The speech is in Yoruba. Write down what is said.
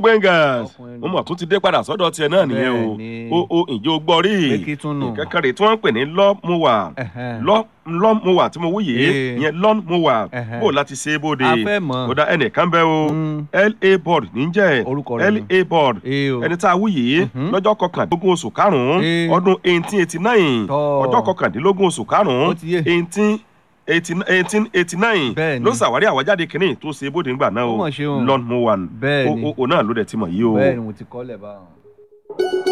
gbẹ̀ngàn Ọkùnrin mo mọ̀ tún ti dé padà sọ́dọ̀ tiẹ̀ náà nìyẹn o Bẹ́ẹ̀ni. o o ǹjẹ́ o gbọ́ rí Pé kí tún nù? nǹkan kan rè tí wọ́n ń pè ní lọ́mùwà Ẹ̀hẹ́n. lọ́mùwà tí mo wú yìí Ee. ìyẹn lọ́mùwà Ẹ̀hẹ́n. bó láti ṣe é bóde A fẹ́ mọ̀. kódà ẹnìkan bẹ́ o Mm. la board níjẹ́ Orúkọ rẹ̀ nù. la board Ee o. ẹni tá a wú yìí Mhm. lọ́jọ́ kọkàndínlógún oṣù karùn-ún Ee. ọdún eighteen eighty nine Tọ́. ọjọ́ kọkàndínlógún oṣù karùn-ún Ó ti yé. eighteen eighteen eighty nine Bẹ́ẹ̀ni. ló ṣàwárí àwájáde kìíní tó ṣe é bóde ńgbà náà Ó o mọ̀ ṣe o. lọ́n mo wà Bẹ́ẹ̀ni. o o náà ló dẹ̀ ti mọ̀ yìí o. bẹ́ẹ̀ ni mo ti kọ́lẹ̀ báwọn.